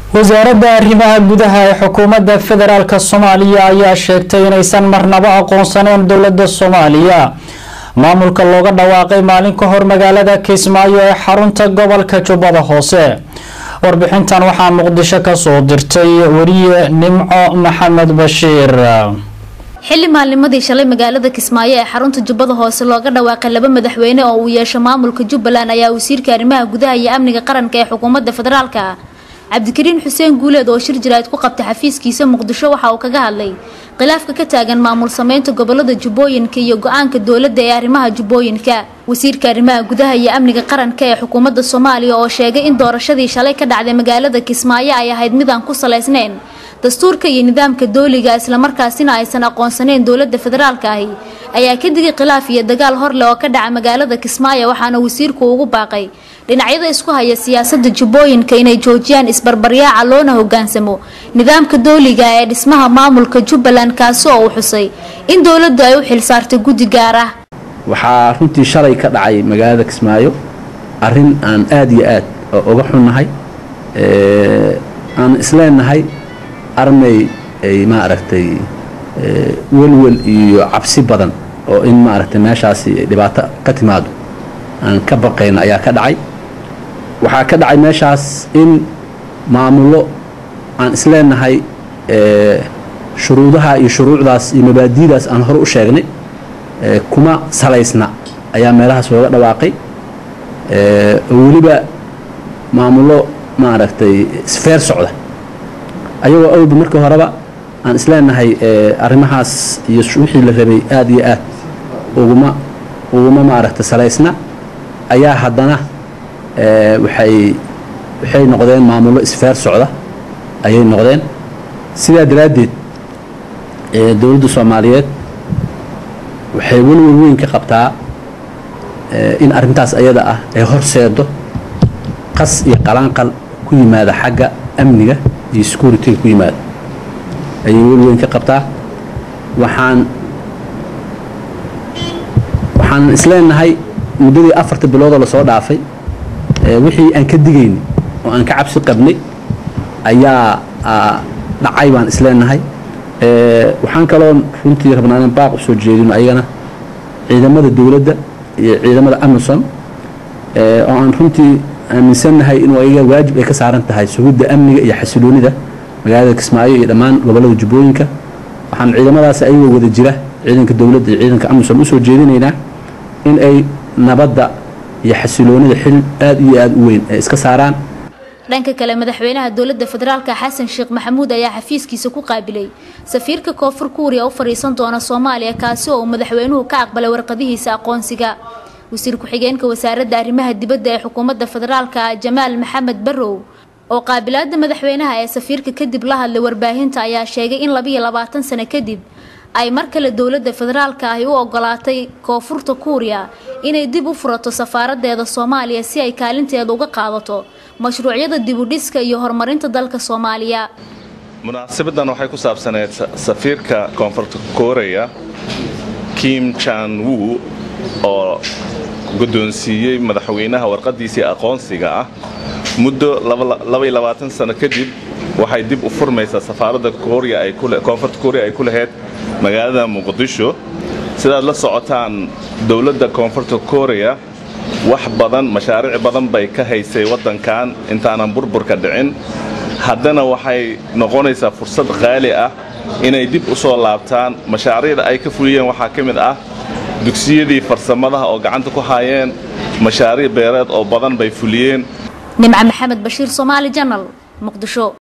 wasaaradda arrimaha gudaha ee xukuumadda federaalk soomaaliya ayaa sheegtay inaysan marnabo aqoonsaneyn dowladda soomaaliya maamulka looga dhawaaqay maalin ka hor magaalada kismaayo ee xarunta gobolka jubbada hoose warbixintan waxaa muqdisho kasoo dirtay wariye nimco maxamed bashiir xilli maalnimadii shalay magaalada kismaayo ee xarunta jubbada hoose looga dhawaaqay laba madaxweyne oo uu yeesho maamulka jubbaland ayaa wasiirka arrimaha gudaha iyo amniga qaranka ee xukuumadda federaalka cabdikariin xuseen guuleed oo shir jiraad ku qabtay xafiiskiisa muqdisho waxa uu kaga hadlay khilaafka ka taagan maamul sameynta gobolada jubbooyinka iyo go-aanka dowladda ee arrimaha jubbooyinka wasiirka arrimaha gudaha iyo amniga qaranka ee xukuumadda soomaaliya oo sheegay in doorashadii shalay ka dhacday magaalada kismaayo ay ahayd mid aan ku salaysnayn dastuurka iyo nidaamka dooliga islamarkaasina aysan aqoonsaneyn dowladda federaalka ahi ayaa ka digay khilaaf iyo dagaal horleh oo ka dhaca magaalada kismaayo waxaana wasiirku ugu baaqay dhinacyada isku haya siyaasada jubbooyinka inay joojiyaan isbarbaryaaca loona hogaansamo nidaamka dooliga ee dhismaha maamulka jubbaland kaasi oo uu xusay in dowladdu ay u xilsaartay guddi gaar ah waxaa runtii shalay ka dhacay magaalada kismaayo arin aan aada iyo aad uga xunnahay aan isleenahay armay ay maaragtay welwel iyo cabsi badan oo in maaragtay meeshaasi dhibaato ka timaado aan ka baqayna ayaa ka dhacay waxaa ka dhacay meeshaas in maamullo aan isleenahay shuruudaha iyo shuruucdaas iyo mabaadi'daas aan hore u sheegnay kuma salaysna ayaa meelahaas looga dhawaaqay oo weliba maamullo maaragtay isfeer socda ayagoo awalba markii horeba aan isleenahay arrimahaas iyo wixii la rabay aada iyo aad uguma uguma maaragtay salaysna ayaa haddana waxay waxay noqdeen maamullo isfeer socda ayay noqdeen sidaa daraaddeed dowladda soomaaliyeed waxay welwel weyn ka qabtaa in arrintaas ayada ah ay horseedo qas iyo qalaanqal ku yimaada xagga amniga iyo security-ga ku yimaada ayay welweyn ka qabtaa waxaan waxaan isleenahay muddadii afarta biloodoo lasoo dhaafay wixii aan ka digayni oo aan ka cabsi qabnay ayaa dhacay baan isleenahay waxaan kaloo runtii rabnaa inaan baaq u soo jeedino ayagana ciidamada dowladda iyo ciidamada amisom oo aan runtii aaminsannahay inuu ayaga waajib ay ka saaran tahay sugidda amniga iyo xasiloonida magaalada kismaayo iyo dhammaan gobollada jubbooyinka waxaan ciidamadaas ayagoo wada jira ciidanka dowladda iyo ciidanka amisom usoo jeedinaynaa in ay nabadda iyo xasiloonida xil aada iyo aada u weyn ay iska saaraan dhanka kale madaxweynaha dowladda federaalka xasan sheekh maxamuud ayaa xafiiskiisa ku qaabilay safiirka koonfur kuuriya u fadhiisan doona soomaaliya kaasi oo uu madaxweynuhu ka aqbalay warqadihiisa aqoonsiga wasiir ku-xigeenka wasaaradda arrimaha dibadda ee xukuumadda federaalka jamaal maxamed barrow oo qaabilaada madaxweynaha ee safiirka kadib la hadlay warbaahinta ayaa sheegay in labiyo labaatan sano kadib ay mar kale dowladda federaalka ahi u ogolaatay koonfurta kuuriya inay dib u furato safaaradeeda soomaaliya si ay kaalinteeda uga qaadato mashruucyada dibudhiska iyo horumarinta dalka soomaaliya munaasabadan waxay ku saabsaneyd safiirka koonfurta koreya kim jan wu oo guddoonsiiyey madaxweynaha warqadiisii aqoonsiga ah muddo sano kadib waxay dib u furmaysaa safaaradda koonfurta korea ay ku lahayd magaalada muqdisho sidaad la socotaan dowladda koonfurta korea wax badan mashaariic badan bay ka haysay waddankan intaanan burburka dhicin haddana waxay noqonaysaa fursad qaali ah inay dib u soo laabtaan mashaariicda ay ka fuliyeen waxaa ka mid ah dugsiyadii farsamadaha oo gacanta ku haayeen mashaariic beereed oo badan bay fuliyeen nimco maxamed bashiir soomaali janal muqdisho